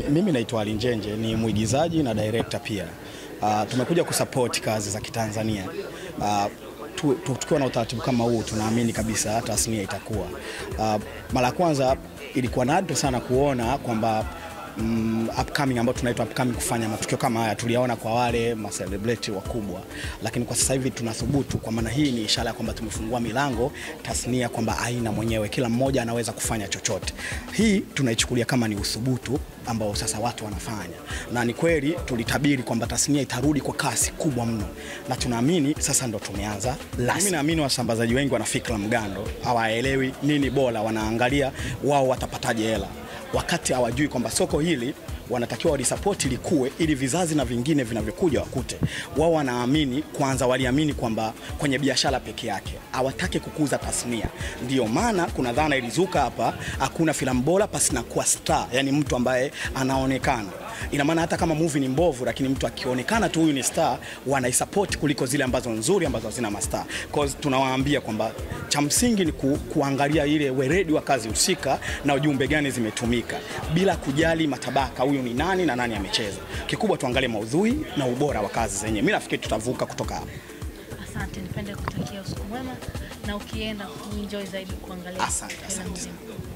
Mimi naitwa Ali Njenje, ni mwigizaji na director pia. Uh, tumekuja kusupport kazi za Kitanzania. Uh, tu- tu- tukiwa na utaratibu kama huu tunaamini kabisa tasnia itakuwa. Uh, mara ya kwanza ilikuwa nadra sana kuona kwamba mm, upcoming ambao tunaitwa upcoming kufanya matukio kama haya tuliyaona kwa wale ma celebrity wakubwa, lakini kwa sasa hivi tunathubutu. Kwa maana hii ni ishara ya kwamba tumefungua milango tasnia, kwamba aina mwenyewe, kila mmoja anaweza kufanya chochote. Hii tunaichukulia kama ni uthubutu ambao sasa watu wanafanya, na ni kweli tulitabiri kwamba tasnia itarudi kwa kasi kubwa mno, na tunaamini sasa ndo tumeanza rasmi. Mimi naamini wasambazaji wengi wana fikra mgando, hawaelewi nini bora, wanaangalia wao watapataje hela wakati hawajui kwamba soko hili wanatakiwa walisapoti likue ili vizazi na vingine vinavyokuja wakute. Wao wanaamini kwanza, waliamini kwamba kwenye biashara peke yake, hawataki kukuza tasnia. Ndio maana kuna dhana ilizuka hapa, hakuna filamu bora pasina kuwa star, yani mtu ambaye anaonekana. Ina maana hata kama movie ni mbovu, lakini mtu akionekana tu huyu ni star, wanaisupport kuliko zile ambazo nzuri ambazo hazina mastar. Cause tunawaambia kwamba cha msingi ni ku, kuangalia ile weredi wa kazi husika na ujumbe gani zimetumika bila kujali matabaka, huyu ni nani na nani amecheza. Kikubwa tuangalie maudhui na ubora wa kazi zenyewe. Mimi nafikiri tutavuka kutoka hapo. Asante, nipende kutakia usiku mwema na ukienda kuenjoy zaidi kuangalia Asante, filamu asante. nzima.